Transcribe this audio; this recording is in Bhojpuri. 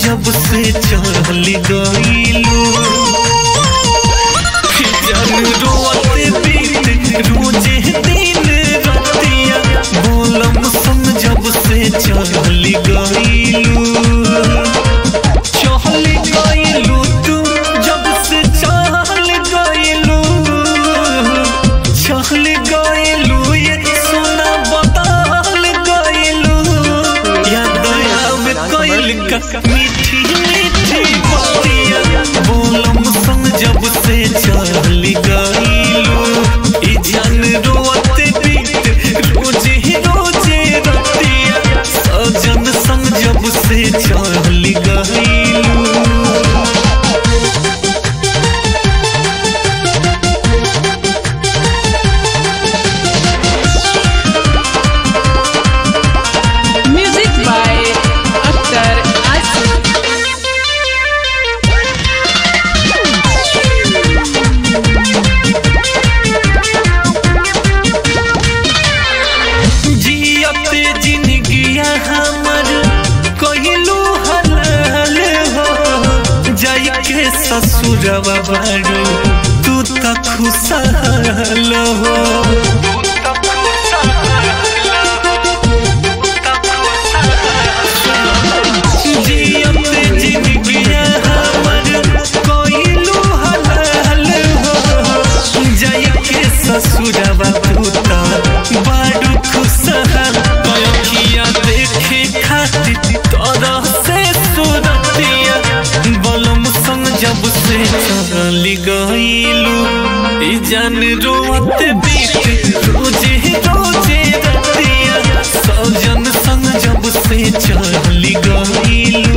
जब से चल गईलू जान रोते बीत रोजे दिन रतिया बोलम संग जब से चल गईलू चल गईलू तू जब से चल गईलू चल गईलू ये सोना बदल गईलू याद आवे कइल का मीठी मीठी बातिया बोलम संग जब से चल गईलू ई जान रोते बीत रोजे रोजे रतिया सजन संग जब से चल गईलू Music by Akhtar Asif. जियते जिंदगिया हमर कहिलू हलाल हो जाई के ससुरवा बारू तू त खुशहाल हो जियते जिंदगिया हमर कहिलू हलाल हो जाई के ससुरवा तू त बारू खुशहाल कयखिया देखे खातिर तरह से सुरतिया बलम संग जब से चली गईलू ई जान रोत बीत रोजे रोजे रतिया सजन संग जब से चली गईलू